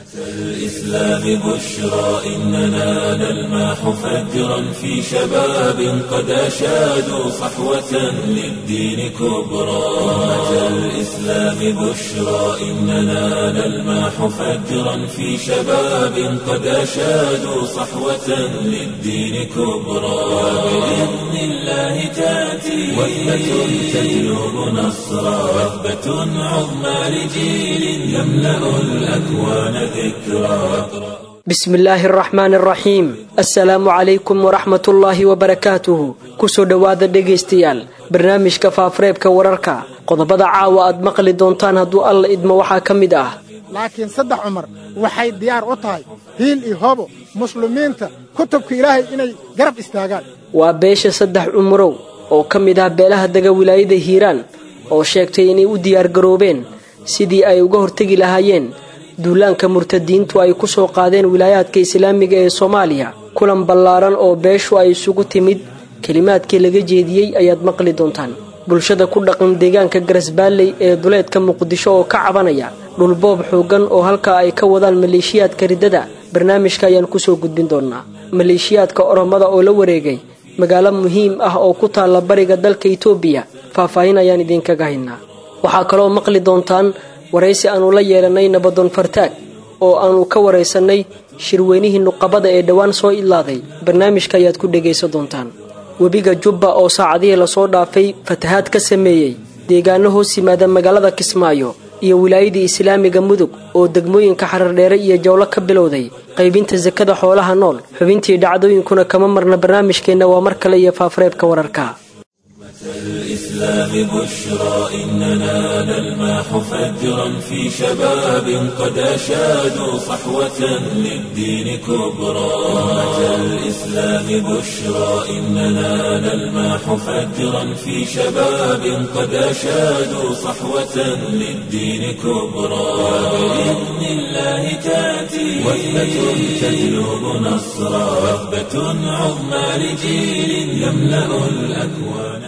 الإسلام بشرى إننا نلمح فجرا في شباب قد أشادوا صحوة للدين كبرى أمة الإسلام بشرى إننا نلمح فجرا في شباب قد أشادوا صحوة للدين كبرى وبإذن الله تأتي وثبة تجلب نصرا وثبة عظمى لجيل يملأ الأكوان ذكرى bismillaahi araxmaan araxiim assalaamu calaykum waraxmatullaahi wabarakaatuhu kusoo dhowaada dhegaystayaal barnaamijka faafareebka wararka qodobada caawa aad maqli doontaan hadduu alla idmo waxaa ka mid ah laakiin saddex cumar waxay diyaar u tahay hiil iyo hobo muslimiinta kutubka ilaahay inay garab istaagaan waa beesha saddex cumurow oo ka mid ah beelaha dega wilaayada hiiraan oo sheegtay inay u diyaargaroobeen sidii ay uga hortegi lahaayeen duulaanka murtadiintu ay ku soo qaadeen wilaayaadka islaamiga ee soomaaliya kulan ballaaran oo beeshu ay isugu timid kelimaadkii laga jeediyey ayaad maqli doontaan bulshada ku dhaqan deegaanka garasbaalley ee duleedka muqdisho oo ka cabanaya dhulboob xooggan oo halkaa ay ka wadaan maleeshiyaadka riddada barnaamijka ayaan kusoo gudbin doonnaa maleeshiyaadka oromada oo la wareegay magaalo muhiim ah oo ku taalla bariga dalka itoobiya faahfaahin ayaan idinkaga haynaa waxaa kaloo maqli doontaan waraysi aanu la yeelanay nabadoon fartaag oo aanu ka waraysannay shirweynihii nuqabada ee dhowaan soo idlaaday barnaamijka ayaad ku dhegaysan doontaan webiga jubba oo saacadihii lasoo dhaafay fatahaad ka sameeyey deegaano hoos yimaada magaalada kismaayo iyo wilaayadii islaamiga mudug oo degmooyinka xarardheere iyo jawlo ka bilowday qaybinta sakada xoolaha nool xubintii dhacdooyinkuna kama marna barnaamijkeenna waa mar kale iyo faafareebka wararka الإسلام بشرى إننا نلمح فجرا في شباب قد أشادوا صحوة للدين كبرى أمة الإسلام بشرى إننا نلمح فجرا في شباب قد أشادوا صحوة للدين كبرى وبإذن الله تأتي وثبة تجلب نصرا وثبة عظمى لجيل يملأ الأكوان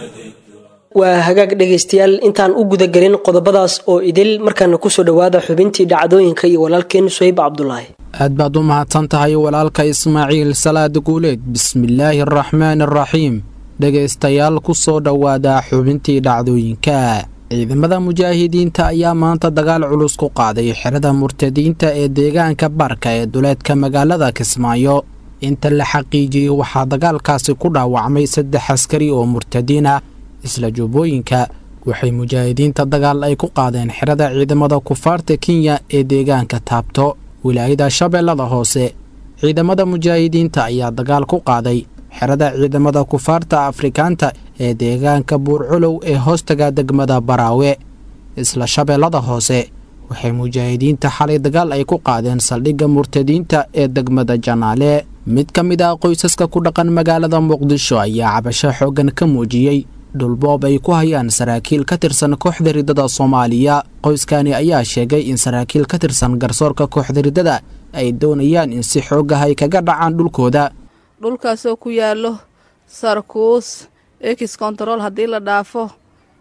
waa hagaag dhegaystayaal intaan u gudagelin qodobadaas oo idil markaana kusoo dhowaada xubintii dhacdooyinka iyo walaalkeen suhayb cabdulaahi aad baad u mahadsan tahay walaalka ismaaciil salaad guuleed bismillaahi araxmaan araxiim dhegaystayaal ku soo dhowaada xubintii dhacdooyinka ciidamada mujaahidiinta ayaa maanta dagaal culus ku qaaday xerada murtadiinta ee deegaanka barka ee duleedka magaalada kismaayo inta la xaqiijiyey waxaa dagaalkaasi ku dhaawacmay saddex askari oo murtadiin ah isla jubbooyinka waxay mujaahidiinta dagaal ay ku qaadeen xerada ciidamada kufaarta kenya ee deegaanka taabto wilaayada shabeellada hoose ciidamada mujaahidiinta ayaa dagaal ku qaaday xerada ciidamada kufaarta afrikaanta ee deegaanka buurculow ee hoostaga degmada baraawe isla shabeellada hoose waxay mujaahidiinta xalay dagaal ay ku qaadeen saldhigga murtadiinta ee degmada janaale mid ka mid ah qoysaska ku dhaqan magaalada muqdisho ayaa cabasho xooggan ka muujiyey dhulboob ay ku hayaan saraakiil ka tirsan kooxda riddada soomaaliya qoyskani ayaa sheegay in saraakiil ka tirsan garsoorka kooxda riddada ay doonayaan in si xoogah ay kaga dhacaan dhulkooda dhulkaasoo ku yaallo sarkuus ex control haddii la dhaafo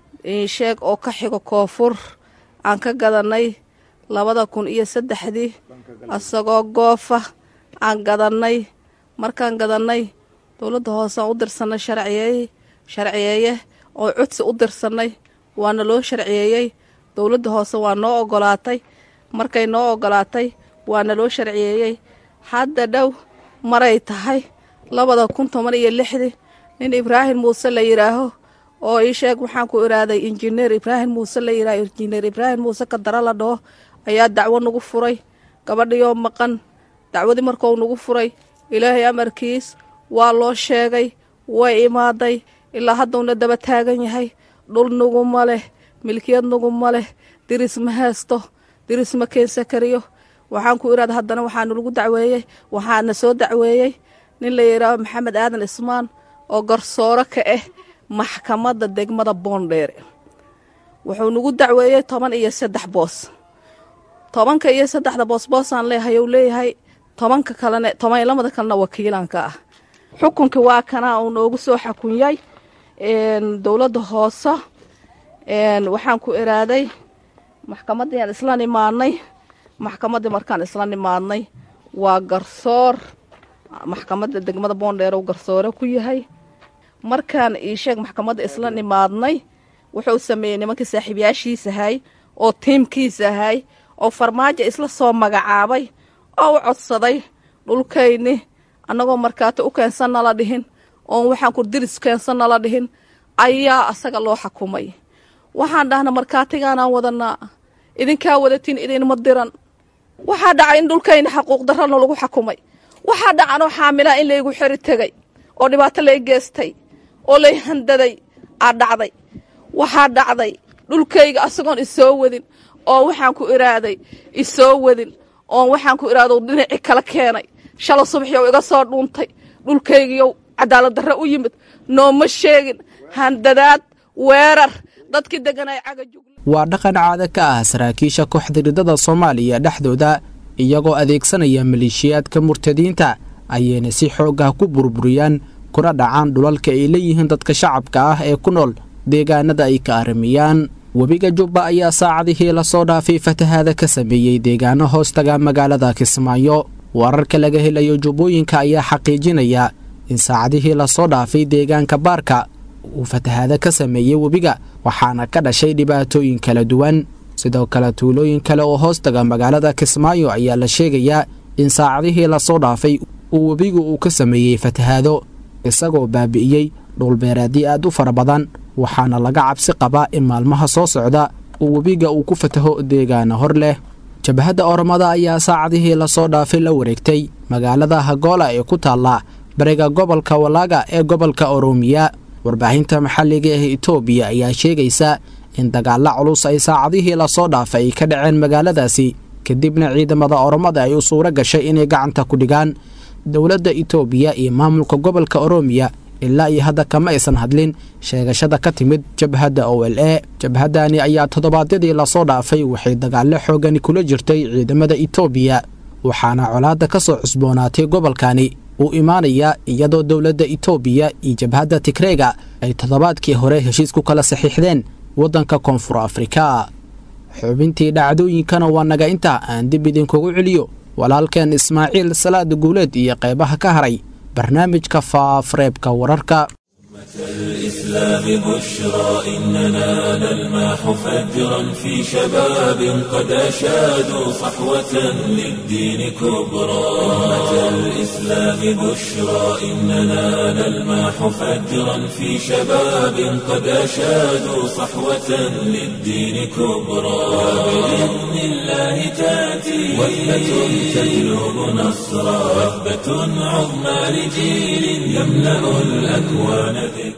sheeg oo ka xigo koonfur aan ka gadannay labada kun iyo saddexdii asagoo goofa aan gadannay markaan gadannay dowladda hoosean u dirsannay sharciyeey sharciyeeye oo codsi u dirsannay waana loo sharciyeeyey dowladda hoose waa noo ogolaatay markay noo ogolaatay waana loo sharciyeeyey hadda dhow maray tahay labada kun toban iyo lixdii nin ibraahim muuse la yidhaaho oo ii sheeg waxaan ku iraaday injineer ibraahim muuse la yidhaaho injineer ibraahim muuse kadara la dhaho ayaa dacwo nagu furay gabadhiyoo maqan dacwadii markou nagu furay ilaahay amarkiis waa loo sheegay way imaaday ilaa haddawna daba taagan yahay dhul nuguma leh milkiyad nuguma leh diris ma haysto diris ma keensa kariyo waxaan ku iraada haddana waxaana lagu dacweeyey waxaana soo dacweeyey nin la yidhaaho maxamed aadan ismaan oo garsooro ka ah maxkamadda degmada boondheere wuxuu nagu dacweeyey toban iyo saddex boos tobanka iyo saddexda boos boosaan leeyahay ou leeyahay tobanka kalena toban iyo lamada kalena wakiilanka ah xukunkii waa kana uu noogu soo xakunyay dowladda hoose waxaan ku iraaday maxkamaddayaan islan imaanay maxkamaddii markaan isla nimaadnay waa garsoor maxkamadda degmada boondheerow garsoore ku yahay markaan ii sheeg maxkamadda isla nimaadnay wuxuu sameeyey nimankii saaxiibayaashiisahay oo tiimkiisahay oo farmaajo isla soo magacaabay oo u codsaday dhulkayni annagoo markaati u keensan nala dhihin oon waxaan kurdiris keensan nala dhihin ayaa asaga loo xakumay waxaan dhahna markaatigaanaan wadanaa idinkaa wadatiin idinma diran waxaa dhacay in dhulkayni xaquuq darrana lagu xakumay waxaa dhacanoo xaamilaa in laygu xeri tegay oo dhibaato lay geestay oo lay handaday aa dhacday waxaa dhacday dhulkayga asagoon isoo wadin oo waxaan ku iraaday isoo wadin oon waxaan ku iraado dhinaci kala keenay shala subaxyow iga soo dhuuntay dhulkaygiyow cadaalad darre u yimid nooma sheegin handadaad weerar dadkii deganay caga jugla waa dhaqan caado ka ah saraakiisha kooxda ridada soomaaliya dhexdooda iyagoo adeegsanaya maleeshiyaadka murtadiinta ayayna si xoog ah ku burburiyaan kuna dhacaan dhulalka ay leeyihiin dadka shacabka ah ee ku nool deegaanada ay ka aramiyaan webiga jubba ayaa saacadihii lasoo dhaafay fatahaada ka sameeyey deegaano hoostaga magaalada kismaayo wararka laga helayo jubbooyinka ayaa xaqiijinaya in saacadihii lasoo dhaafay deegaanka baarka uu fatahaada ka sameeyey webiga waxaana ka dhashay dhibaatooyin kala duwan sidoo kale tuulooyin kale oo hoostaga magaalada kismaayo ayaa la sheegayaa in saacadihii lasoo dhaafay uu webigu uu ka sameeyey fatahaado isagoo baabi'iyey dhulbeeraadii aad u fara badan waxaana laga cabsi qabaa in maalmaha soo socda uu webiga uu ku fataho deegaana hor leh jabhadda oromada ayaa saacadihii lasoo dhaafay la wareegtay magaalada hagoola ee ku taalla bariga gobolka walaaga ee gobolka oroomiya warbaahinta maxalliga ah etoobiya ayaa sheegaysa in dagaalla culus ay saacadihii lasoo dhaafay ay ka dhaceen magaaladaasi kadibna ciidamada oromada ay u suuro gashay inay gacanta ku dhigaan dowladda itoobiya iyo maamulka gobolka oroomiya ilaa iyo hadda kama aysan hadlin sheegashada ka timid jabhadda o l e jabhaddani ayaa toddobaadyadii lasoo dhaafay waxay dagaallo xoogani kula jirtay ciidamada itoobiya waxaana colaadda ka soo cusboonaatay gobolkani uu imaanayaa iyadoo dowladda itoobiya iyo jabhadda tigreega ay toddobaadkii hore heshiis ku kala saxiixdeen waddanka koonfur afrika xubintii dhacdooyinkana waa naga intaa aan dib idinkugu celiyo walaalkeen ismaaciil salaad guuleed iyo qaybaha ka haray barnaamijka faafreebka wararka الإسلام بشرى إننا نلمح فجرا في شباب قد أشادوا صحوة للدين كبرى أمة الإسلام بشرى إننا نلمح فجرا في شباب قد أشادوا صحوة للدين كبرى وبإذن الله تأتي وثبة تجلب نصرا وثبة عظمى لجيل يملأ الأكوان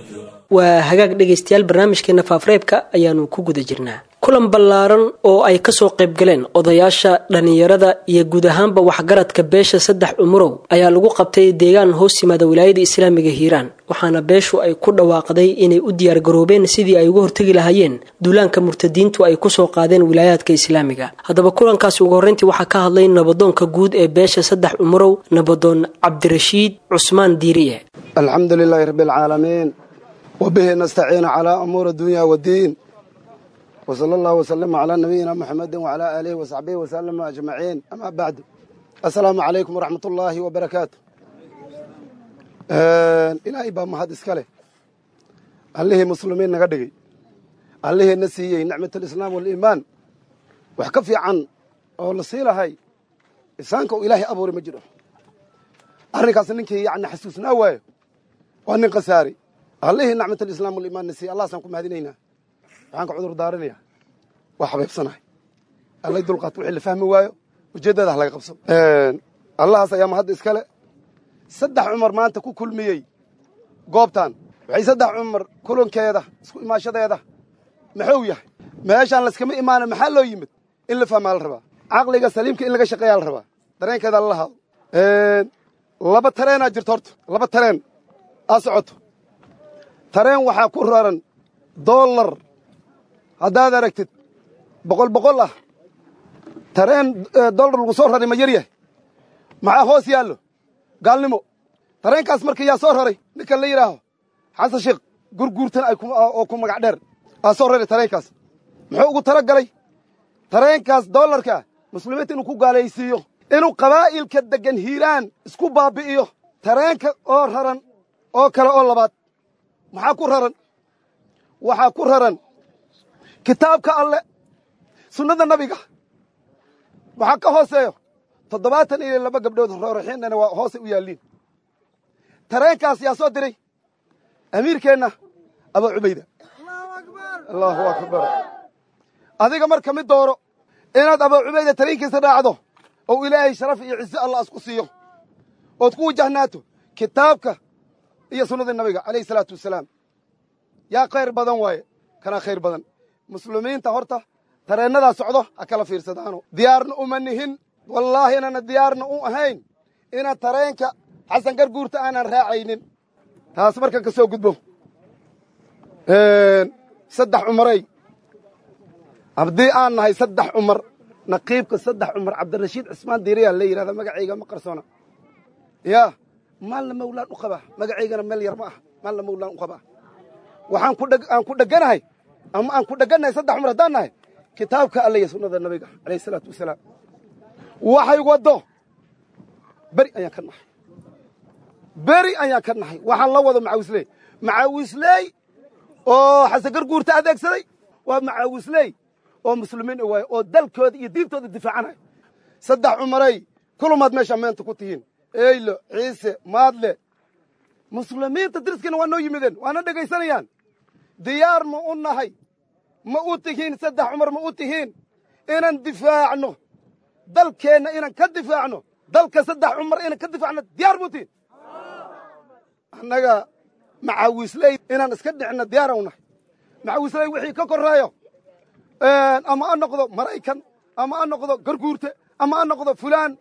waa hagaag dhegaystayaal barnaamijkeena faafreebka ayaanu ku guda jirnaa kulan ballaaran oo ay kasoo qayb galeen odayaasha dhallinyarada iyo guud ahaanba waxgaradka beesha saddex umurow ayaa lagu qabtay deegaan hoos yimaada wilaayada islaamiga hiiraan waxaana beeshu ay ku dhawaaqday inay u diyaargaroobeen sidii ay uga hortegi lahaayeen duulaanka murtadiintu ay kusoo qaadeen wilaayaadka islaamiga haddaba kulankaasi ugu horreyntii waxaa ka hadlay nabadoonka guud ee beesha saddex umurow nabadoon cabdirashiid cusmaan diiriye alxamdu lilaahi rabbialcaalamiin wbihi nastaciinu calaa umuuri adunya waddiin wsala allahu wasalama calaa nabiyina muxamedi wacalaa aalihi wasaxbihi wasalama ajmaciin amaa bacdu assalaamu calaykum waraxmat ullaahi wabarakaatu ilaahay baa mahad iska leh allihii muslimiin naga dhigay allihii na siiyey nicmat alislaam waaliimaan wax ka fiican oo la sii lahay isaanka uu ilaahay abuuri ma jiro arrinkaas ninkii yani xasuusnaa waayo waa nin khasaari allihii nacmat alislaam waliimaan na siiyey allahasaan ku mahadinaynaa waxaan ka cudur daarinayaa waa xabeybsanahay allay dulqaat wixii la fahmi waayo ujeeddada ha laga qabso allahaas ayaa mahadda iskale saddex cumar maanta ku kulmiyey goobtan waxay saddex cumar kulankeeda isku imaashadeeda maxuu yahay meeshaan layskama imaana maxaa loo yimid in la fahmaa la rabaa caqliga saliimka in laga shaqeeyaa la rabaa dareenkeeda lala haado laba tareenaa jirto horta laba tareen aa socoto tareen waxaa ku raran dollar haddaad aragtid boqol boqol ah tareen dollar lagu soo raray ma yar yahay maxaa hoos yaallo gaalnimo tareenkaas marka yaa soo raray ninkan la yidhaaho xasan sheekh gurguurtan oo ku magac dheer aa soo raray tareenkaas muxuu ugu tala galay tareenkaas dollarka muslimiinta inuu ku gaalaysiiyo inuu qabaa'ilka deggan hiiraan isku baabbi'iyo tareenka oo raran oo kale oo labaad maxaa ku raran waxaa ku raran kitaabka alle sunnada nabiga waxaa ka hooseeyo toddobaatan iyo laba gabdhood rooraxiinana waa hoose u yaalliin tareenkaas yaa soo diray amiirkeenna abaa cubayda allahu akbar adiga marka mid dooro inaad abaa cubayda tareenkiisa raacdo oo ilaahay sharaf iyo ciise allah isku siiyo ood ku wajahnaato kitaabka iyo sunnadii nabiga calayhi salaatu wasalaam yaa khayr badan waaye kanaa khayr badan muslimiinta horta tareennadaa socdo ha kala fiirsadaano diyaarna uma nihin wallaahi inaana diyaarna u ahayn inaan tareenka xasan garguurta aanan raacaynin taas markan ka soo gudbo saddex cumaray haddii aan nahay saddex cumar naqiibka saddex cumar cabdirashiid cismaan diiriyaa la yidhahda magacayga ma qarsoona yaa maalna mawlaan u qabaa magacaygana meel yar ma aha maalna mawlaan u qabaa waxaan aan ku dheganahay ama aan ku dhegannahay saddex cumar haddaan nahay kitaabka alla iyo sunnada nabiga alayh isalaatu wasalaam waxay waddo beri ayaan ka nahay beri ayaan ka nahay waxaan la wado macaawisley macaawisley oo xasan garguurta adeegsaday waa macaawisley oo muslimiin waaye oo dalkooda iyo diintooda difaacanaya saddex cumaray kulumaad meeshaa meenta ku tihiin eylo ciise maadle muslimiinta diriskiina waa noo yimideen waana dhegaysanayaan diyaar ma u nahay ma u tihiin saddex cumar ma u tihiin inaan difaacno dalkeenna inaan ka difaacno dalka saddex cumar inaan ka difaacno diyaar ma u tihiin annaga macaawisley inaan iska dhicno diyaara u nahay macaawisley wixii ka korreeyo ama ha noqdo maraykan ama ha noqdo garguurte ama ha noqdo fulaan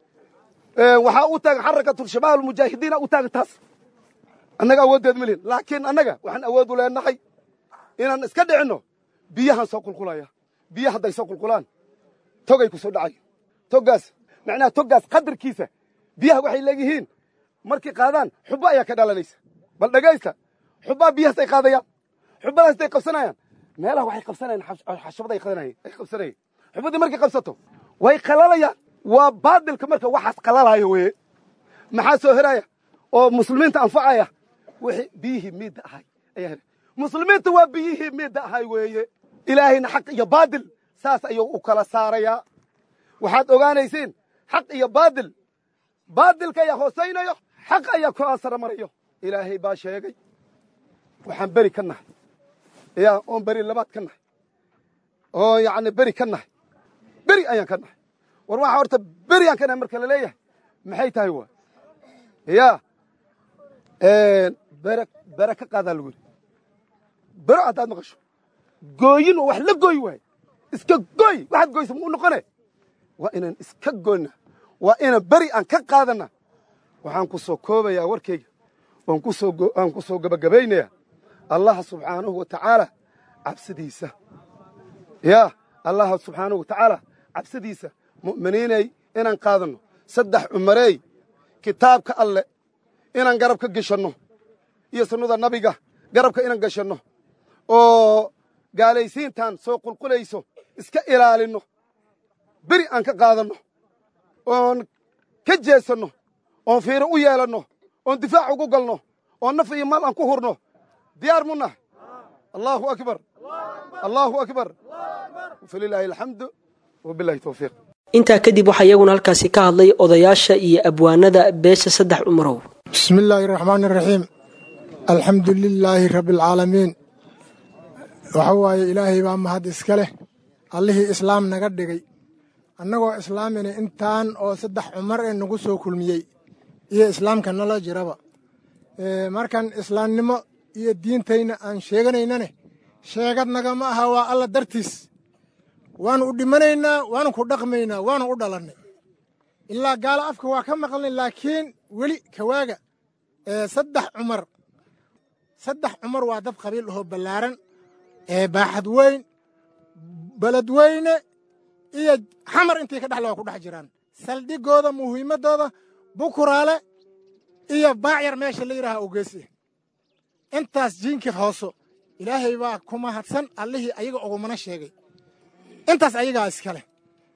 waxaa u taagan xarakatulshabaab almujaahidiina u taagan taas annaga awooddeed ma lihin laakiin annaga waxaan awood u leenahay inaan iska dhicinno biyahaan soo qulqulaya biya hadday soo qulqulaan togay ku soo dhacayo toggaas macnaha toggaas qadarkiisa biyaha waxay leeyihiin markay qaadaan xubbo ayaa ka dhalanaysa bal dhegaysta xubbaa biyahaas ay qaadayaan xubbadaas ay qabsanayaan meelaha waxay qabsanayaan xashabaday ay qabsanayeen xubbadii markay qabsato way qalalayaan waa baadilka marka waxaas qalalaayo weye maxaa soo heraya oo muslimiinta anfacaya wixii biyihii miidda ahay ayaa heray muslimiinta waa biyihii miidda ahay weeye ilaahayna xaq iyo baadil saas ayuu u kala saarayaa waxaad ogaanaysiin xaq iyo baadil baadilka ayaa hoosaynayo xaq ayaa ku asara marayo ilaahay baa sheegay waxaan beri ka nahay yaa oon beri labaad ka nahay oo yacni beri ka nahay beri ayaan ka nahay war waxaa horta beri aan ka nahay marka la leeyahay maxay tahay waa yaa bere bere ka qaadaa lagu yidhi bero haddaad maqasho gooyin oo wax la gooy waaye iska gooy waxaad goysa ma u noqone waa inaan iska goyna waa inaan beri aan ka qaadana waxaan ku soo koobayaa warkayga waan ku soo aan ku soo gabagabaynayaa allaha subxaanahu wa tacaala cabsidiisa yaa allaha subxaanahu wa tacaala cabsidiisa mu'miniinay inaan qaadanno saddex cumareey kitaabka alle inaan garab ka geshanno iyo sunnada nabiga garabka inaan geshanno oo gaalaysiintan soo qulqulayso iska ilaalinno beri aan ka qaadanno oon ka jeesanno oon fiiro u yeelanno oon difaac ugu galno oon naf iyo maal aan ku hurno diyaar mu nahay allaahu akbar allaahu akbar falilaahi alxamdu wabilahi towfiiq intaa kadib waxaa iyaguna halkaasi ka hadlay odayaasha iyo abwaanada beesha saddex cumarow bismi illaahi raxmaani raxiim alxamdu lilaahi rabbialcaalamiin waxa waaye ilaahay baa mahad iska leh allihii islaam naga dhigay annagoo islaamina intaan oo saddex cumar ee nagu soo kulmiyey iyo islaamka nala jiraba markan islaamnimo iyo diintayna aan sheeganaynane sheegad nagama aha waa alla dartiis waanu u dhimanaynaa waanu ku dhaqmaynaa waanu u dhalannay ilaa gaalo afka waa ka maqalnay laakiin weli kawaaga saddex cumar saddex cumar waa dad qabiil ahoo ballaaran ee baaxad weyn beled weyne iyo xamar intay ka dhexle waa ku dhex jiraan saldhigooda muhiimaddooda bukuraale iyo baacyar meesha la yidhaaha ogeesi intaas jiinkii hooso ilaahay baa ku mahadsan allihii ayaga ugumana sheegay intaas ayagaa iska leh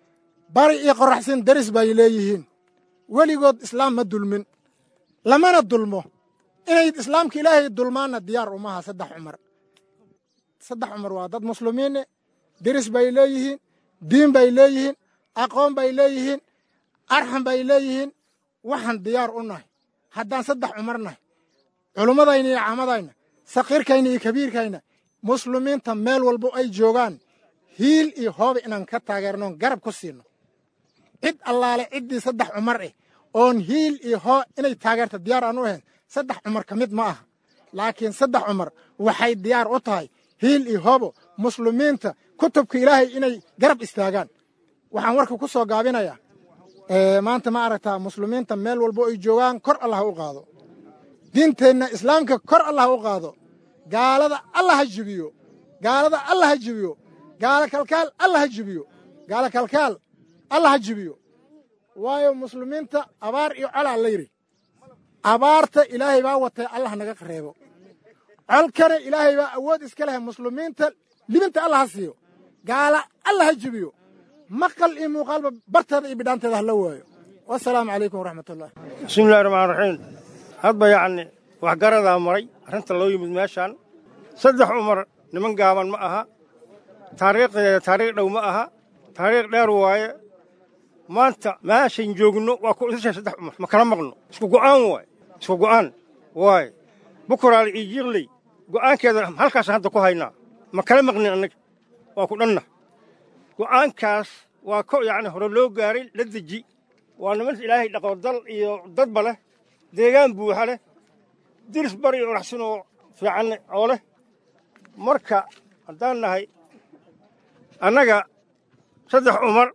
bari iyo qoraxsin deris bay leeyihiin weligood islaam ma dulmin lamana dulmo inay islaamka ilaahay dulmaanna diyaar umaha saddex cumar saddex cumar waa dad muslimiine deris bay leeyihiin diin bay leeyihiin aqoon bay leeyihiin arxam bay leeyihiin waxaan diyaar u nahay haddaan saddex cumar nahay culummadayna iyo caamadayna sakiirkayna iyo kabiirkayna muslimiinta meel walbo ay joogaan hiil iyo hooba inaan ka taageernoon garab ku siino cid allaale ciddii saddex cumar eh oon hiil iyo hoo inay taageerta diyaar aan u ahayn saddex cumar ka mid ma aha laakiin saddex cumar waxay diyaar u tahay hiil iyo hoobo muslimiinta kutubka ilaahay inay garab istaagaan waxaan warka ku soo gaabinayaa maanta ma aragtaa muslimiinta meel walbo ay joogaan kor allah u qaado diinteenna islaamka kor allah u qaado gaalada allah ha jibiyo gaalada allah ha jibiyo gaalo kalkaal allah ha jibiyo gaalo kalkaal allah ha jibiyo waayo muslimiinta abaar iyo colaa la yidhi abaarta ilaahay baa watay allah naga qareebo colkana ilaahay baa awood iska leh muslimiinta libinta allah ha siiyo gaala allah ha jibiyo maqal iyo muuqaalba barteeda iyo bidhaanteeda ha la waayo wasalaamu calaykum waraxmatullah bismillahi raxmaan raxiim hadba yacni waxgaradaa maray arrinta loo yimid meeshaan saddex cumar niman gaaban ma aha taariikhdeeda taariikh dhow ma aha taariikh dheer waaye maanta meeshan joogno waa ku isashay saddex cumar ma kala maqno isku go'aan waaye isku go'aan waaye bukuraal iyo jiiqley go'aankeeda halkaasaan hadda ku haynaa ma kala maqnin annaga waa ku dhanna go'aankaas waa ko yacni hore loo gaaray la deji waa niman ilaahay dhaqo dal iyo dadba leh deegaan buuxa leh diris bari iyo oraxsin oo fiican oo leh marka haddaan nahay annaga saddex cumar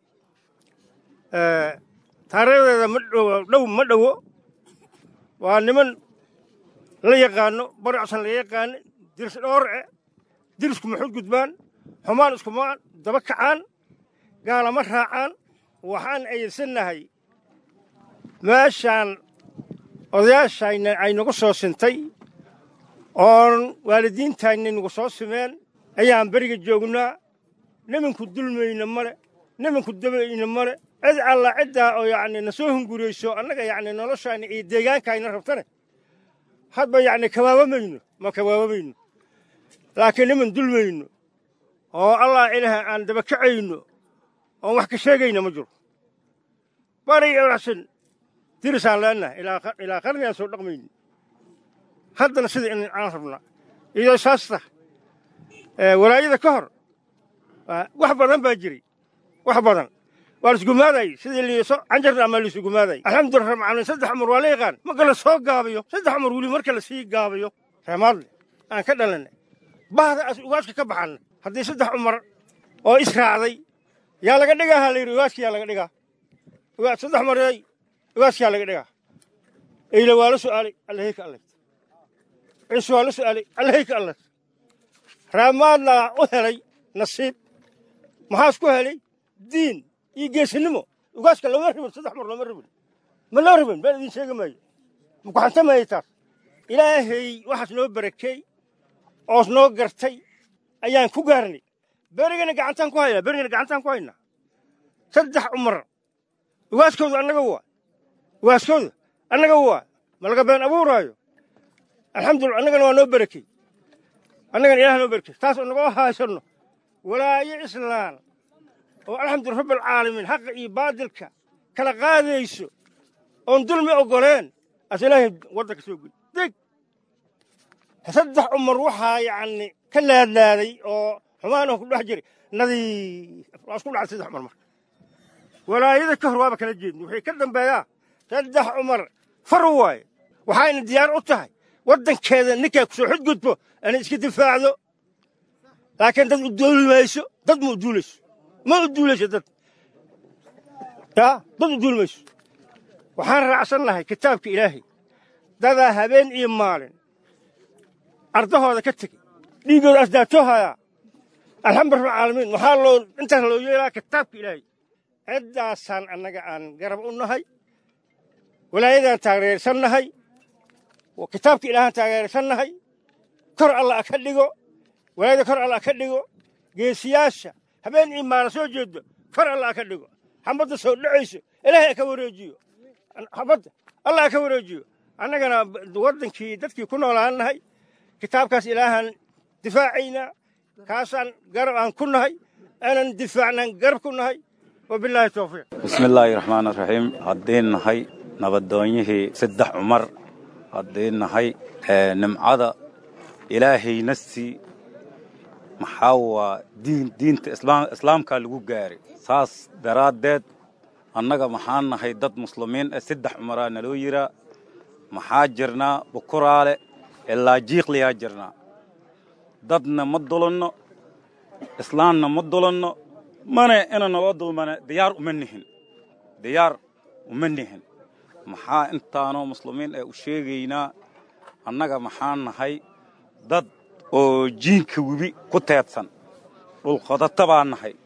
taariikhdeeda ma dhow ma dhowo waa niman la yaqaano bari codsan la yaqaano diris dhoorce dirisku maxud gudbaan xumaan iskumaan daba kacaan gaalama raacaan waxaan ayidsannahay meeshaan odayaashayna ay nagu soo sintay oon waalidiintayna nagu soo simeen ayaan beriga joognaa niminku dulmayna male niminku dabayna male cid alla ciddaa oo yacni na soo hungurayso annaga yacni noloshayna iyo deegaankayna rabtane hadba yacni kabaabamayno ma kabaabamayno laakiin niman dulmayno oo allah ilaah aan daba kacayno oon wax ka sheegayna ma jiro bari oraxsan dirisaan leennahay ilaa qarni aan soo dhaqmayni haddana sida in aan rabnaa iyadoo saas tah walaayada ka hor wax badan baa jiray wax badan waa laisgumaadayy sidii liiso canjarna ama laisugumaaday alxamdulillah rab caalamiin saddex cumar waa la yaqaan marka la soo gaabiyo saddex cumar weli marka la sii gaabiyo reemaadle aan ka dhalanay bahda as ugaadka ka baxanna haddii saddex cumar oo israacday yaa laga dhigaa ha layidhi ugaadka yaa laga dhigaa ugaad saddex maray ugaadka yaa laga dhigaa eyle waa la su'aalay allahayka allayt ciise waa la su'aalay allahayka allayt reemaadlaa u helay nasiib maxaas ku helay diin iyo geesinimo ugaaska lama ribin saddex mar lama ribin ma loo ribin baan idin sheegi maayo makuxantamayay taas ilaahay waxaas noo barakeey oos noo gartay ayaan ku gaarnay berigana gacantaan ku haynaa berigana gacantaan ku haynaa saddex cumar ugaaskooda annaga waa ugaaskooda annaga waa ma laga been abuuraayo alxamdulillah annagana waa noo barakey annagana ilaah noo barakey taas oo nagoo haysanno walaayo islaan oo alxamdulillah rabbilcaalamiin xaqa iyo baadilka kala qaadayso oon dulmi oggoleen as ilaahay waddanka soo geli deg saddex cumar waxaa yacni ka laadlaaday oo xumaan oo ku dhex jiray nadiif waa isku dhacay saddex cumar marka walaayada ka hor waaba kala jeedni waxay ka dambeeyaa saddex cumar far waaye waxayna diyaar u tahay waddankeeda ninkaa ku soo xudgudbo inay iska difaacdo laakiin dad u duuli mayso dad ma u duulayso ma u duulayso dad yaa dad u duuli mayso waxaan raacsan lahay kitaabka ilaahay dadaa habeen iyo maalin ardahooda ka tegey dhiiggooda asdaatoohayaa alxamdu rabbilcaalamiin waxaa loo intaas loo yeelaa kitaabka ilaahay ciddaasaan annaga aan garab u nahay walaayadaan taageersan nahay kitaabka ilaahaan taageersan nahay kor alla ka dhigo walaayada kor alla ka dhigo geesiyaasha habeen iyo maalin soo jeedo kor alla ka dhigo xabadda soo dhacayso ilaahay ha ka wareejiyo xabadda allah ha ka wareejiyo annagana waddankii dadkii ku noolaan nahay kitaabkaas ilaahaan difaacaynaa kaasaan garab aan ku nahay aanan difaacnaan garab ku nahay wabilaahi towfiiq bismillaahi raxmaan raxiim haddiin nahay nabadoonyihii saddex cumar haddiin nahay nimcada ilaahayna sii maxaa waa diin diinta islaamkaa lagu gaaray saas daraaddeed annaga maxaan nahay dad muslimiin ah saddex cumaraa naloo yiraa maxaa jirnaa bukuraale ilaa jiiqliyaa jirnaa dadna ma dulanno islaamna ma dulanno mana ina naloo dulmana diyaar uma nihin diyaar uma nihin maxaa intaanoo muslimiin ee u sheegaynaa annaga maxaan nahay dad oo jiinka webi ku teedsan dhulqodata baa nahay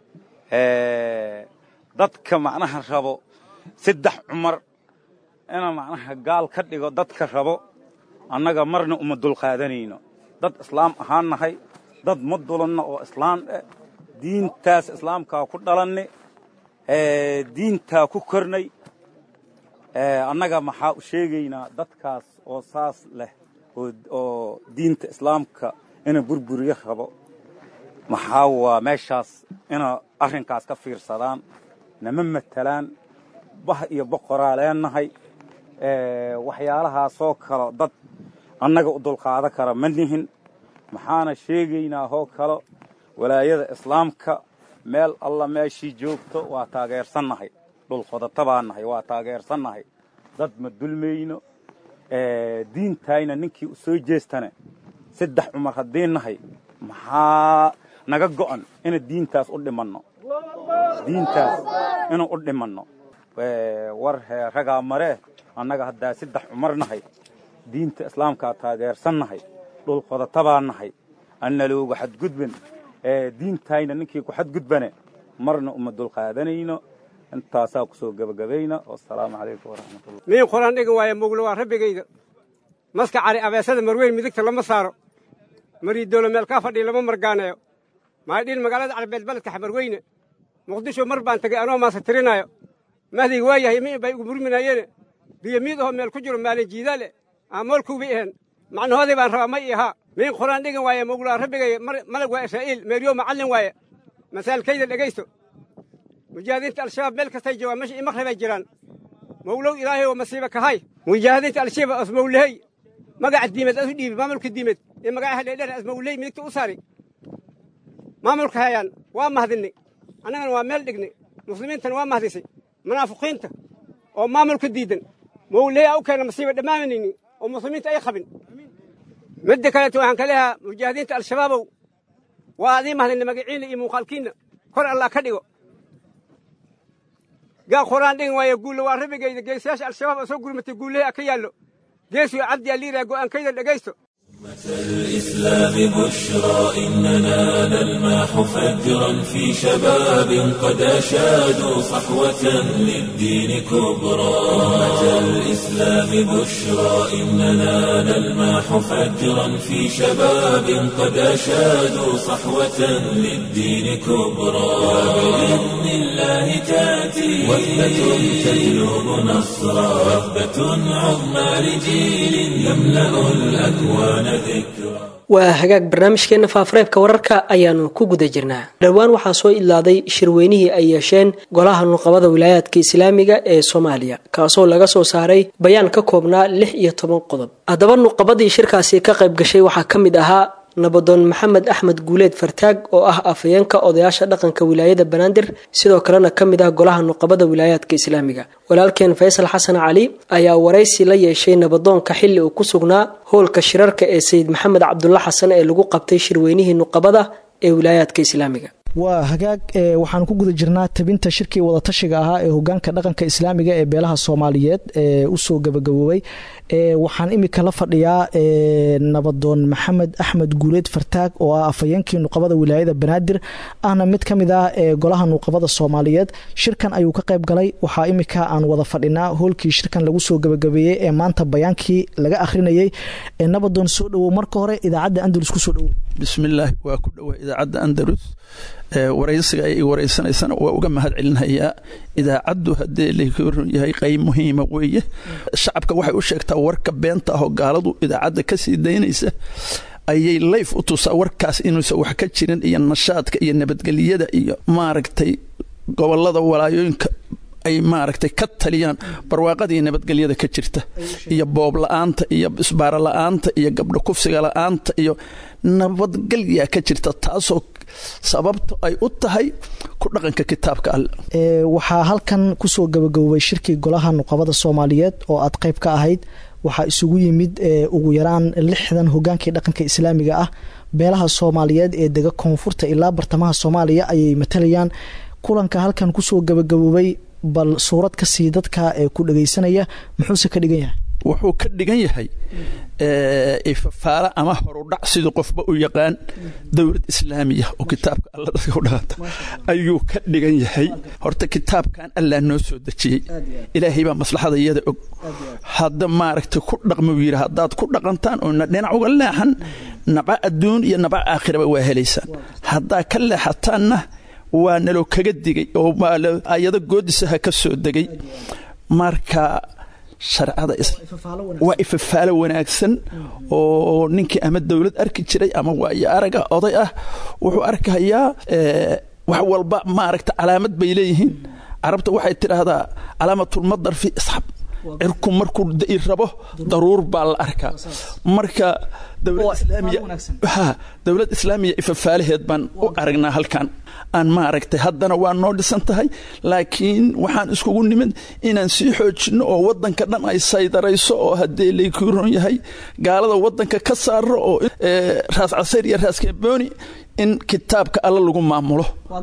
dadka macnaha rabo saddex cumar ina macnaha gaal ka dhigo dadka rabo annaga marna uma dulqaadanayno dad islaam ahaan nahay dad ma dulanno oo islaam eh diintaas islaamkaa ku dhalanni diintaa ku kornay annaga maxaa u sheegaynaa dadkaas oo saas leh oo diinta islaamka ina burburiyo rabo maxaa waa meeshaas ina arrinkaas ka fiirsadaan nama matelaan bah iyo boqoraa leenahay waxyaalahaasoo kale dad annaga u dulqaado kara ma nihin maxaana sheegaynaa hoo kale walaayada islaamka meel alla meeshii joogto waa taageersannahay dhulqodata baa nahay waa taageersannahay dad ma dulmayno diintayna ninkii u soo jeestane saddex cumar haddii nahay maxaa naga go'an ina diintaas u dhimanno diintaas ina u dhimanno war hee ragaa maree annaga haddaa saddex cumar nahay diinta islaamkaa taageersannahay dhulqodata baa nahay annalooga xadgudban diintayna ninkii ku xadgudbane marna uma dulqaadanayno intaasaa ku soo gebagabayna wasalaamu calaykum waraxmatullah miin quraan dhigan waaya muglo waa rabbigayda maska cari abeesada marweyn midigta lama saaro mariidoolo meel kaa fadhiya lama margaaneeyo maadhiil magaalada carbeed baledka xamarweyne muqdisho mar baan tegay anoo maasa tirinaayo mahdayga waa yahay miin bay igu murminayeene biyo miid ahoo meel ku jiro maalin jiidaale aamoolkuubay aheen macnahoodii baan rabaa may ahaa miin quraan dhigan waaya muglaa rabbigaya malag waa israa'iil meeryo macallin waaye masaalkayda dhegaysto mujaahidiinta al-shabaab meel kastay joogaan meesha imaqribay jiraan mawlow ilaahay oo masiiba kahay mujaahidiinta al-shabaab asmawlehey magaca diimeed asu dhiibi maamulka diimeed ee magacaha dheerdheer asmawlehey midigta u saari maamulka hayaan waa mahdinay annagana waa meel dhignay muslimiintana waa mahdisay munaafiqiinta oo maamulka diidan mawlehe a u keena masiiba dhammaanayni oo muslimiinta ay qabin midda kaleeto waxaan ka leeyahaa mujaahidiinta al-shabaabow waa adii mahdinay magaciinna iyo muuqaalkiinna kor allah ka dhigo gaa quraan dhigan waaya guulle waa rabbigayda geesayaasha al-shabaab oo soo gurmatay guullahi a ka yaallo geesiyo cabdi aliiraa go'aankayda dhegaysto الإسلام بشرى إننا نلمح فجرا في شباب قد أشادوا صحوة للدين كبرى أمة الإسلام بشرى إننا نلمح فجرا في شباب قد أشادوا صحوة للدين كبرى وبإذن الله تأتي وثبة تجلب نصرا وثبة عظمى لجيل يملأ الأكوان waa hagaag barnaamijkeenna faafareebka wararka ayaanu ku guda jirnaa dhowaan waxaa soo idlaaday shirweynihii ay yeesheen golaha nuqabada wilaayaadka islaamiga ee soomaaliya kaasoo laga soo saaray bayaan ka koobnaa lix iyo toban qodob haddaba nuqabadii shirkaasi ka qayb gashay waxaa ka mid ahaa nabadoon maxamed axmed guuleed fartaag oo ah afhayeenka odayaasha dhaqanka wilaayada banaadir sidoo kalena ka mid ah golaha nuqabada wilaayaadka islaamiga walaalkeen faysal xasan cali ayaa waraysi la yeeshay nabadoonka xilli uu ku sugnaa howlka shirarka ee sayid maxamed cabdulla xasan ee lagu qabtay shirweynihii nuqabada ee wilaayaadka islaamiga waa hagaag waxaan ku guda jirnaa tabinta shirkii wadatashiga ahaa ee hogaanka dhaqanka islaamiga ee beelaha soomaaliyeed ee usoo gabagaboobay waxaan imika la fadhiyaa nabadoon maxamed axmed guuleed fartaag oo ah afhayeenkii nuqabada wilaayada banaadir ahna mid ka mid ah ee golaha nuqabada soomaaliyeed shirkan ayuu ka qayb galay waxaa imika aan wada fadhinaa hoolkii shirkan lagu soo gabagabeeyey ee maanta bayaankii laga akhrinayay nabadoon soo dhowow marka hore idaacadda andalus kusoo dhowow bismillaahi waa ku dhowaa idaacadda andalus waraysiga ay waraysanaysana waa uga mahad celinhayaa idaacaddu haddee lakoran yahay qayb muhiima weeye shacabka waxay u sheegtaa warka beenta ahoo gaaladu idaacadda ka sii daynaysa ayay layf u tusaa warkaas inuusan wax ka jirin iyo nashaadka iyo nabadgelyada iyo maaragtay gobolada walaayooyinka ay maaragtay ka taliyaan barwaaqada iyo nabadgelyada ka jirta iyo boob la-aanta iyo isbaaro la-aanta iyo gabdho kufsiga la-aanta iyo nabadgelyaa ka jirta taasoo sababta ay u tahay ku dhaqanka kitaabka alle waxaa halkan kusoo gabagabobay shirkii golaha nuqabada soomaaliyeed oo aad qayb ka ahayd waxaa isugu yimid ugu yaraan lixdan hogaankii dhaqanka islaamiga ah beelaha soomaaliyeed ee dega koonfurta ilaa bartamaha soomaaliya ayay matalayaan kulanka halkan kusoo gabagaboobay bal suurad ka sii dadka ee ku dhagaysanaya muxuuse ka dhigan yahay wuxuu ka dhigan yahay ifafaale ama horudhac sidii qofba u yaqaan dowlad islaamiya oo kitaabka alla dadka u dhaqanta ayuu ka dhigan yahay horta kitaabkan allaa noo soo dejiyey ilaahay baa maslaxada iyada og hadda maaragtay ku dhaqmuu yidhi haddaad ku dhaqantaan oo dhinac uga leexan naca adduun iyo naca aakhiraba waa helaysaan haddaa ka leexataanna waa naloo kaga digay oo ayado goodisaha ka soo degay marka sharcada waa ifafaalo wanaagsan oo ninkii ama dowlad arki jiray ama waayo araga oday ah wuxuu arkayaa wax walba maaragta calaamad bay leeyihiin carabta waxay tidhaahdaa calaamatulmadar fi isxab cirku markuu da'i rabo daruur baa la arkaa marka dowlad islaamiya ifafaalaheed baan u aragnaa halkan aan maaragtay haddana waa noo dhisan tahay laakiin waxaan iskugu nimid inaan sii xoojinno oo waddanka dhan ay saydarayso oo haddee laykuron yahay gaalada waddanka ka saaro oo raas casayr iyo raas kembooni in kitaabka alla lagu maamulo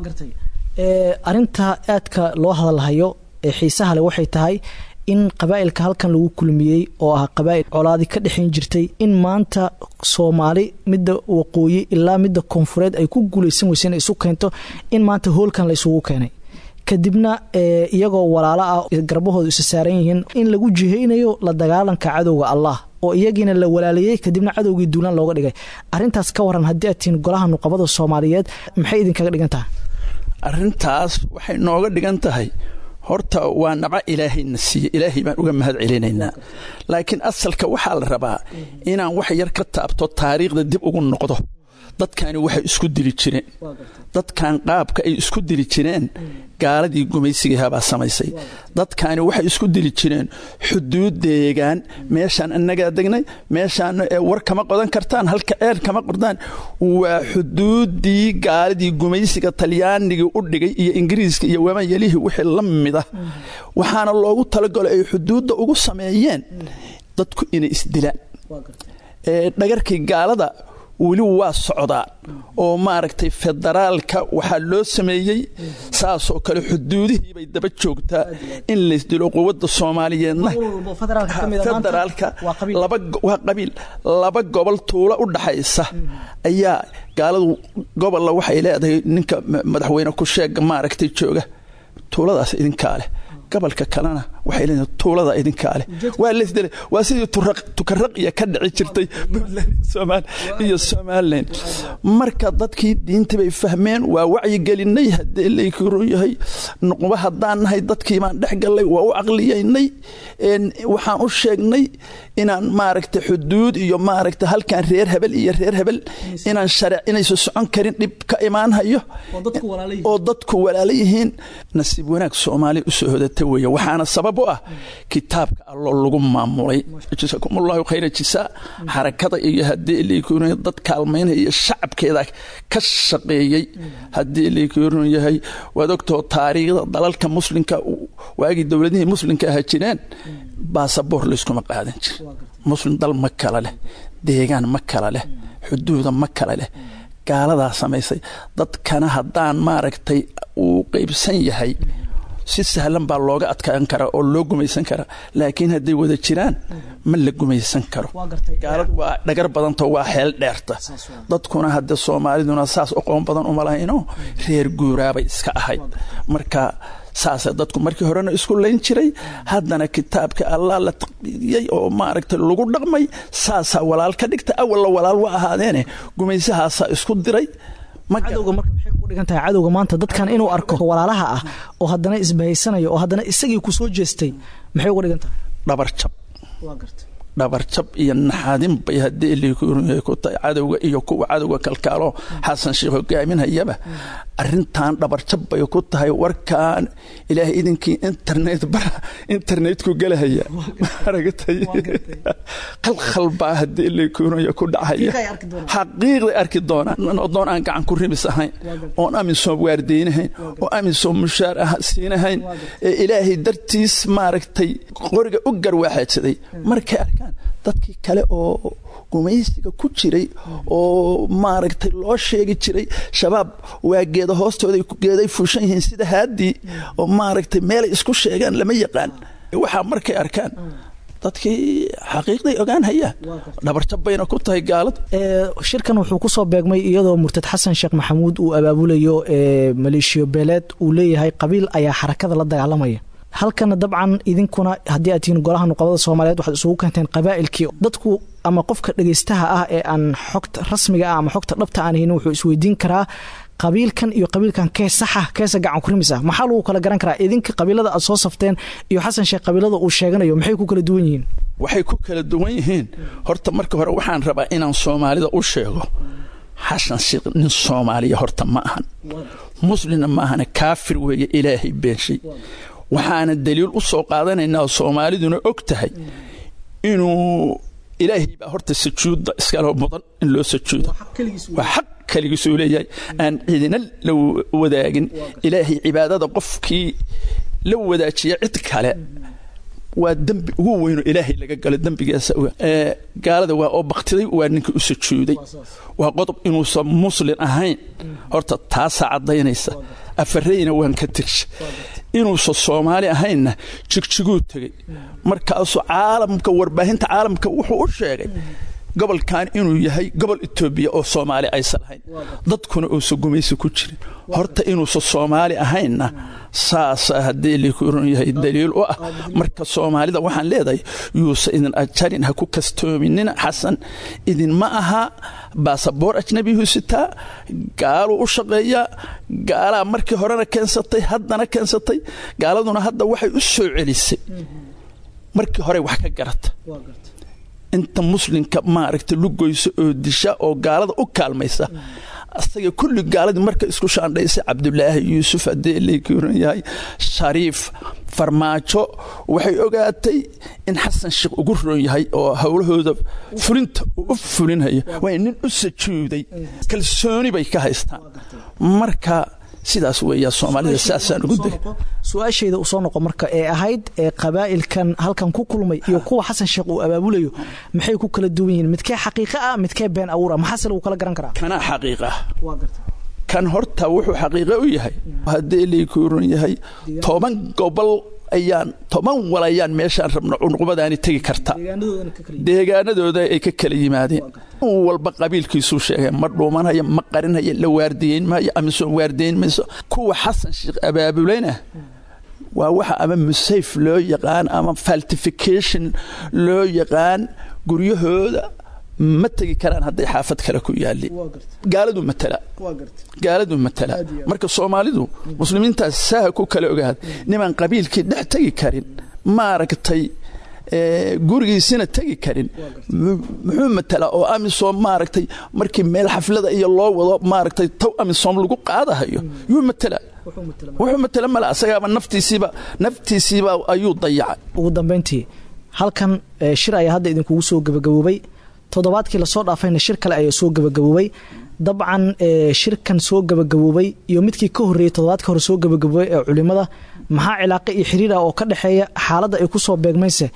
arinta aadka loo hadalhayo ee xiisaha leh waxay tahay in qabaa'ilka halkan lagu kulmiyey oo ah qabaa'il colaadi ka dhexayn jirtay in maanta soomaali midda waqooyi ilaa midda koonfureed ay ku guulaysan weysa inay isu keento in maanta hoolkan la isugu keenay kadibna iyagoo walaalo ah garbahoodu isa saaran yihiin in lagu jihaynayo la dagaalanka cadowga allah oo iyagiina la walaaliyey kadibna cadowgii duulaan looga dhigay arintaas ka waran haddii aad tihiin golaha nuqabada soomaaliyeed maxay idinkaga dhigan tahay arintaas waxay nooga dhigan tahay horta waa naco ilaahayna siiye ilaahay baan uga mahad celinaynaa laakiin asalka waxaa la rabaa inaan wax yar ka taabto taariikhda dib ugu noqdo dadkani waxay isku dili jireen dadkan qaabka ay isku dili jireen gaaladii gumaysigahabaa samaysay dadkani waxay isku dili jireen xuduud deegaan meeshaan annagaa degnay meeshaan war kama qodan kartaan halka ceer kama qordaan waa xuduuddii gaaladii gumaysiga talyaanigii u dhigay iyo ingiriiska iyo wamayelihii wixii la mid ah waxaana loogu talagalo ay xuduudda ugu sameeyeen dadku inay isdilaan dhagarkii gaalada weli waa socdaa oo maaragtay federaalka waxaa loo sameeyey saasoo kale xuduudihiibay daba joogtaa in laysdilo quwadda soomaaliyeedna federaalka waa qabiil laba gobol tuulo u dhaxaysa ayaa gaaladu gobolla waxay leedahay ninka madaxweyne ku-sheega maaragtay jooga tuuladaas idinkaa leh gobolka kalena waxay leedahay tuulada idinkaa leh waa laysdilay waa sidii tukaraqiya ka dhici jirtay puntland iyo somalilan marka dadkii diinta bay fahmeen waa wacyigelinay haddee laykuron yahay nuqba haddaan nahay dadkii baan dhex gallay waa u caqliyaynay waxaan u sheegnay inaan maaragta xuduud iyo maaragta halkan reer hebel iyo reer hebel inaan sharic inaysa socon karin dhib ka imaanhayo oo dadku walaala yihiin nasiib wanaag soomaaliya usoo hodata weeye waxaana sabab u ah kitaabka allo lagu maamulay jasakumullahu khayra jisaa xarakada iyo haddii laykuron dad kaalmaynaya iyo shacabkeeda ka shaqeeyey haddii laykuron yahay waad ogtoo taariikhda dalalka muslimka waagii dowladihii muslimka aha jireen baasaboor layskuma qaadan jir muslim dal ma kala leh deegaan ma kala leh xuduuda ma kala leh gaaladaa samaysay dadkana haddaan maaragtay uu qaybsan yahay si sahlan baa looga adkaan karaa oo loo gumaysan karaa laakiin hadday wada jiraan ma la gumaysan karo gaaladu waa dhagar badantao waa xeel dheerta dadkuna hadde soomaaliduna saas oqoon badan uma lahayno reer guuraabay iska ahayd marka saasa dadku markii horena isku layn jiray haddana kitaabka allah la taqbiyey oo maaragtay lagu dhaqmay saasaa walaal ka dhigta awalla walaal wa ahaadeene gumaysahaasaa isku diray cadowga marka maxay ugu dhigan tahay cadowga maanta dadkan inuu arko walaalaha ah oo haddana isbahaysanayo oo haddana isagii ku soo jeestay maxay uga dhigan tahay dhabarjab dhabarjab iyo naxadin bay haddii liikuyahay ku tahay cadowga iyo kuwa cadowga kalkaalo xasan sheekh hogaaminhayaba arrintan dhabarjab bay ku tahay warkaan ilaahay idinkii internet bara internetku gelahaya maaragtay khalkhal baa haddii liikuunaya ku dhacaya xaqiiqday arki doonaan odoon aan gacan ku rimis ahayn oon amisom waardeynahayn oo amisom mushaar ah siinahayn ee ilaahay dartiis maaragtay qoriga u garwaaxaadsaday markay arkaan dadkii kale oo gumaysiga ku jiray oo maaragtay loo sheegi jiray shabaab waa geeda hoostooda geeday fuushan yihiin sida haadii oo maaragtay meelay isku sheegaan lama yaqaan waxaa markay arkaan dadkii xaqiiqday ogaan hayaan dhabarjab bayna ku tahay gaalada shirkan wuxuu ku soo beegmay iyadoo murtad xasan sheekh maxamuud uu abaabulayo maleeshiyo beeleed uu leeyahay qabiil ayaa xarakada la dagaalamaya halkana dabcan idinkuna haddii aad tihiin golaha nuqabada soomaaliyeed waxaad isugu keenteen qabaa'ilkii dadku ama qofka dhegaystaha ah ee aan xogta rasmiga ah ama xogta dhabta aan haynin wuxuu isweydiin karaa qabiilkan iyo qabiilkan kee saxa keese gacan kurimis ah maxaa lagu kala garan karaa idinka qabiilada aad soo safteen iyo xasan sheekh qabiilada uu sheeganayo maxay ku kala duwan yihiin waxay ku kala duwan yihiin horta marka hore waxaan rabaa inaan soomaalida u sheego xasan sheekh nin soomaaliya horta ma ahan muslimna ma ahana kaafir weeye ilaahay beenshay waxaana daliil u soo qaadanaynaa soomaaliduna og tahay inuu ilaahay baa horta sajuudda iskale mudan in loo sajuudo waa xaq keligiisuu leeyahay aan cidina la wadaagin ilaahay cibaadada qofkii la wadaajiya cid kale waa dembi ugu weyno ilaahay laga galo dembigaasa gaalada waa oo baktiday waa ninkii u sujuuday waa qodob inuusan muslin ahayn horta taasaa caddaynaysa afareyna waan ka tegsha inuusan soomaali ahaynna jigjiguu tegey markaasuu caalamka warbaahinta caalamka wuxuu u sheegay gobolkan inuu yahay gobol etoobiya oo soomaali aysan lahayn dadkuna uusan gumaysi ku jirin horta inuusan soomaali ahaynna saasa haddii likurun yahay daliil u ah marka soomaalida waxaan leedahay yuusa idin ajarin ha ku kastoominina xasan idinma aha baasaboor ajnabiyuu sitaa gaaluu u shaqeeyaa gaalaa markii horena keensatay haddana keensatay gaaladuna hadda waxay u soo celisay markii hore wax ka garata inta muslimka maaragta lugoysa oo disha oo gaalada u kaalmaysa asaga kulli gaaladii marka isku shaandhaysay cabdulaahi yuusuf haddii lakuran yahay shariif farmaajo waxay ogaatay in xasan sheekh ugu roon yahay oo howlahooda fulinta uu u fulinhayo waa nin u sajuuday kalsooni bay ka haystaan marka sidaas weeyaa soomaalida saasaan ugu degay su-aashayda usoo noqo marka ee ahayd ee qabaa'ilkan halkan ku kulmay iyo kuwa xasan sheekh uu abaabulayo maxay ku kala duwan yihiin midkee xaqiiqa ah midkee been abuur ah maxaase lagu kala garan karaa kanaa xaqiiqa ah kan horta wuxuu xaqiiqo u yahay haddii laykuuran yahay toban gobol ayaan toban wal ayaan meeshaan rabno cunuqbadaani tegi karta deegaanadooda ay ka kala yimaadeen walba qabiilkiisuu sheegay ma dhuumanaya ma qarinaya la waardiyeyn maayo amisoon waardiyeyn mayso kuwa xasan sheekh abaabulayna waa waxa ama musayf loo yaqaan ama faltification loo yaqaan guryahooda ma tegi karaan hadday xaafad kale ku yaalli gaaladu matala gaaladu matala marka soomaalidu muslimiintaas saaha ku kala ogaad nimaan qabiilkii dhex tegi karin maaragtay gurigiisina tegi karin muxuu matala oo amisom maaragtay markii meel xaflada iyo loo wado maaragtay taw amisom lagu qaadahayo yuu matala wuxuu matala male asagaaba naftiisiiba naftiisiiba ayuu dayacay ugu dambayntii halkan shir ayaa hadda idinkugu soo gabagaboobay toddobaadkii lasoo dhaafayna shir kale ayaa soo gabagaboobay dabcan shirkan soo gabagaboobay iyo midkii ka horreeyey toddobaadka hore soo gabagaboobay ee culimada maxaa cilaaqo iyo xiriira oo ka dhexeeya xaaladda ay ku soo beegmayse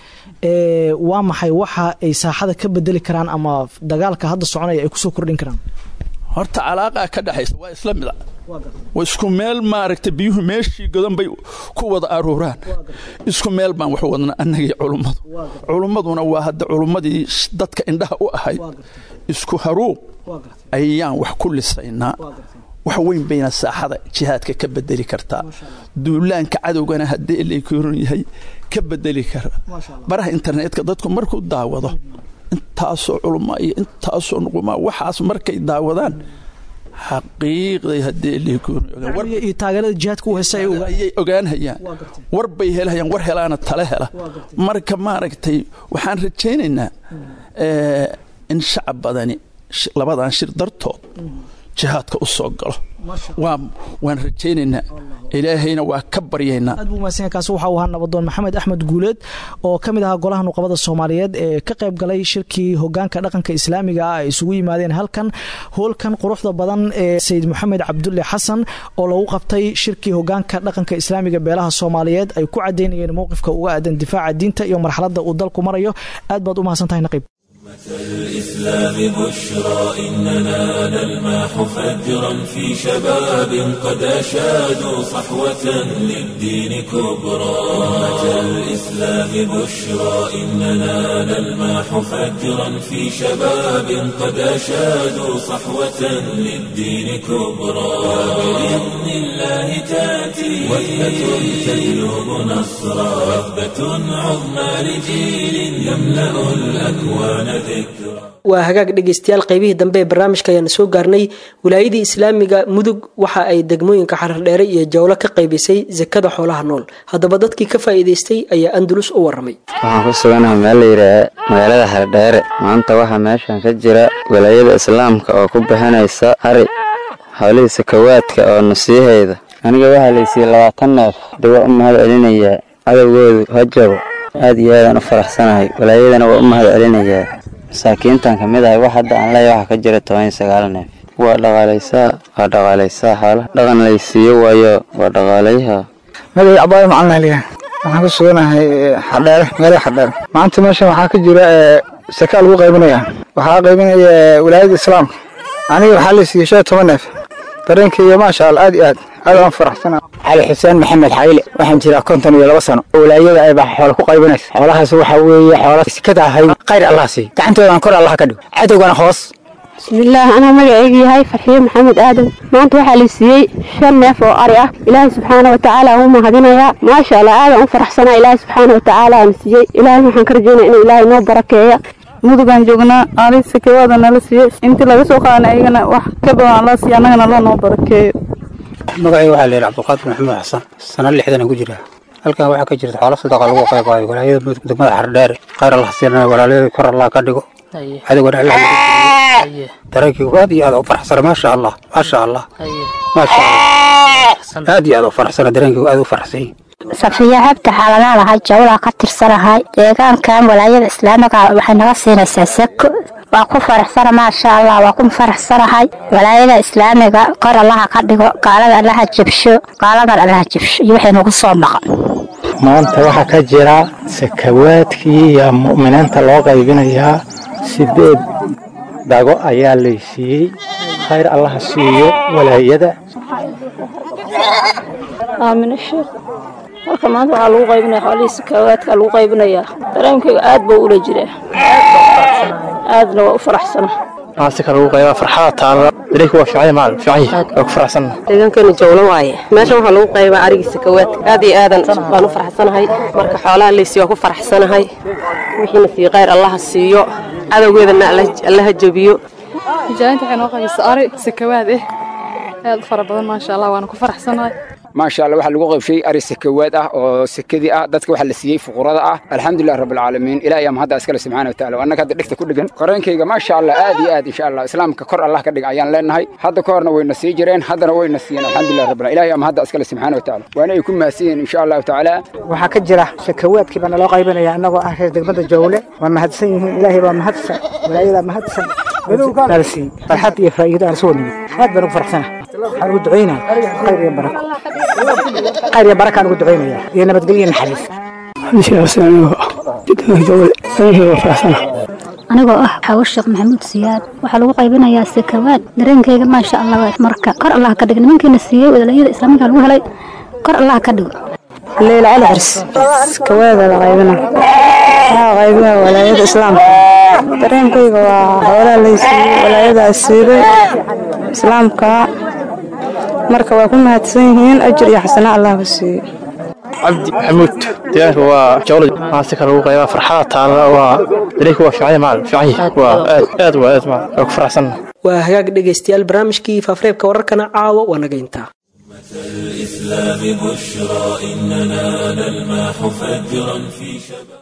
waa maxay waxa ay saaxada ka bedeli karaan ama dagaalka hadda soconaya ay kusoo kordhin karaan horta calaaqaa ka dhexaysa waa isla mida waa isku meel maaragta biyuhu meeshii godan bay ku wada aruuraan isku meel baan wax wadna annagii culummadu culummaduna waa hadda culummadii dadka indhaha u ahayd isku haruuq ayaan wax ku lisaynaa wax weyn bayna saaxada jihaadka ka bedeli kartaa duulaanka cadowgana haddii lakoron yahay ka bedeli kara baraha internetka dadku markuu daawado intaasoo culuma iyo intaasoo nuquma waxaas markay daawadaan xaqiiqday haddii iyo taageerada jihaadka u heysa ayay ogaanhayaan war bay helhayaan war helaana tale hela marka maaragtay waxaan rajaynaynaa in shacab badani labadan shir dartood jihaadka u soo galo waan rajaynaynaa ilaahayna waa ka baryaynaa aad buu mahadsan kaasi waxa uu ahaa nabadoon maxamed axmed guuleed oo ka mid ahaa golaha nuqabada soomaaliyeed ee ka qayb galay shirkii hogaanka dhaqanka islaamiga ah ay isugu yimaadeen halkan hoolkan quruxda badan ee sayid maxamed cabdulle xasan oo lagu qabtay shirkii hogaanka dhaqanka islaamiga beelaha soomaaliyeed ay ku cadaynayeen mowqifka uga aadan difaaca diinta iyo marxaladda uu dalku marayo aad baad u mahadsan tahay naqiib الإسلام بشرى إننا نلماح فجرا في شباب قد أشادوا صحوة للدين كبرى أمة الإسلام بشرى إننا نلماح فجرا في شباب قد أشادوا صحوة للدين كبرى وبإذن الله تأتي وثبة تجلب نصرا وثبة عظمى لجيل يملأ الأكوان waa hagaag dhegeystayaal qaybihii dambe ee barnaamijka ayaana soo gaarnay wilaayadii islaamiga mudug waxa ay degmooyinka xarardheere iyo jawlo ka qaybisay sakada xoolaha nool haddaba dadkii ka faa'iidaystay ayaa andalus u waramay waxaan ku suganaha meel layidhaaha magaalada xardheere maanta waxaa meeshan ka jira wilaayada islaamka oo ku bixinaysa hari howlihii sakawaadka oo nasiihayda aniga waxaa laysiiyey labaatan neef de waa u mahad celinayaa cadowgoodu hajabo aad iyo aadaan u faraxsanahay walaayadana waa u mahad celinayaa masaakiintan ka mid ahay wax hadda aan leeya waxaa ka jira toban iyo sagaal neef waa dhaqaalaysaa waa dhaqaalaysaa xoolaha dhaqan laysiiyo waayo waa dhaqaalayaha magay cabaaya macalin aliya waxaan ku suganahay xardheere magaalada xardheere maanta meeshan waxaa ka jira sakaa lagu qaybinaya waxaa qaybinaya wilaayada islaamka aniga waxaa laysiiyey shan iyo toban neef dareenkayga maasha allah aad iyo aad aad aan faraxsana cali xuseen maxamed xayle waxaan jiraa konton iyo laba sano walaayada ay baa xoola ku qaybanaysa xoolahaas waxa weeye xoola sikada ahay khayr allah siiy gacantoodan kor allah ka dhigo cadowgana hoos bismillaah anaa magacaygu yahay farxiyo maxamed aadan maanta waxaa la siiyey shan neef oo ari ah ilaahay subxaana wa tacaala aan u mahadinayaa maasha allah aadaan u faraxsanaa ilaahay subxaana wa tacaala aan siiyey ilaahay waxaan ka rajaynaya inuu ilaahay noo barakeeya mudugaan joognaa ari sakawaada nala siiyey intii laga soo qaadana ayagana wax ka badan la siiya annagana loo noo barakeeyo magacayga waxaa layidhi cabdulqaadir maxamed xasan sana lixdan ku jira halkan waxaa ka jirta xoolo sadaqa lagu qaybaayo walaayada mudug degmada xardheere khayr allah siinana walaalayada kor allah ka dhigo cadowgana allah dareenkaygu aad iyo aad u faraxsana maasha allah maasha allah maasha allah aad iyo aad u faraxsana dareenkaygu aad u faraxsan safiya cabdi xaaladaalahay jawlaa ka tirsanahay deegaankan walaayada islaamiga waxay naga siinaysaa sako waa ku faraxsana maasha allah waa ku faraxsanahay walaayada islaamiga kor allaha ka dhigo gaalada allaha jabsho gaaladan allaha jabsho iyo waxay nagu soo maqan maanta waxaa ka jira sakawaadkii iyo mu'miniinta loo qaybinayaa sideed dago ayaa laysiiyey khayr allaha siiyo walaayada aamin sheekh marka maanta waxaa lagu qaybinaya xoolihii sakawaadka lagu qaybinayaa dareenkayga aad buu ula jiraa aadna waa u faraxsana maasika lagu qayba farxada taala dareenku waa fiican maal fiican yahay waa ku faraxsanna deegaankana jawlo waaye meeshan waxaa lagu qaybaa arigii sakawaadka aad iyo aadan baan u faraxsanahay marka xoolaha laysiiyo waa ku faraxsanahay wixiina siiyo khayr allaha siiyo cadowgeedana allaha jabiyo mujaahinta waxay noo qaybisa ari sakawaad eh aad u fara badan maasha allah waana ku faraxsanahay maasha allah waxaa lagu qaybshay ari sakawaad ah oo sekadii ah dadka waxaa la siiyey fuqurada ah alxamdulilah rabbilcaalamiin ilaah ayaa mahadda iskale subxaana wataala annaga hadda dhegta ku dhegan qoreenkayga maasha allah aad iyo aad insha allah islaamka kor allah ka dhiga ayaan leenahay hadda ka horna wayna sii jireen haddana wayna siiyeen alxamdulilah rabbil ilaah ayaa mahadda iskale subxaana wataala waana ay ku mahadsan yihiin insha allahu tacaala waxaa ka jira sakawaadkii baa naloo qaybinaya annagoo ah reer degmada jawle waa mahadsan yihiin ilaahay baa mahadsan walaayadaa mahadsan nala siiyey farxad iyo faa'iido aan soo nimid aad baan ugu faraxsanahay waxaan ugu ducaynaa khayr iyo barako khayr iyo barakaan ugu ducaynaya iyo nabadgelyo naxariis anigoo ah xawo sheekh maxamuud siyaad waxaa lagu qaybinayaa sakawaad dareenkayga maasha allah marka kor allah ka dhigo nimankiina siiyey walaayada islaamiga lagu helay kor allah ka dhigo leyla cali xars sakawaada la qaybina waxaa qaybina walaayada islaamka dareenkayga waa xoolaha laysiiyey walaayadaa siiday islaamka marka waa ku mahadsan yihiin ajir iyo xasana allahba siiyo cabdi maxamuud deegaanka waa jawla maasi kale ugu qayba farxada taala waa dareenka waa fiican maal fiican yahay waa aad aad waa aad maal waa ku faraxsan waa hagaag dhegaystayaal barnaamijkii faafareebka wararkana caawa waa naga intaa الإسلام بشرى إننا نلمح فجرا في شباب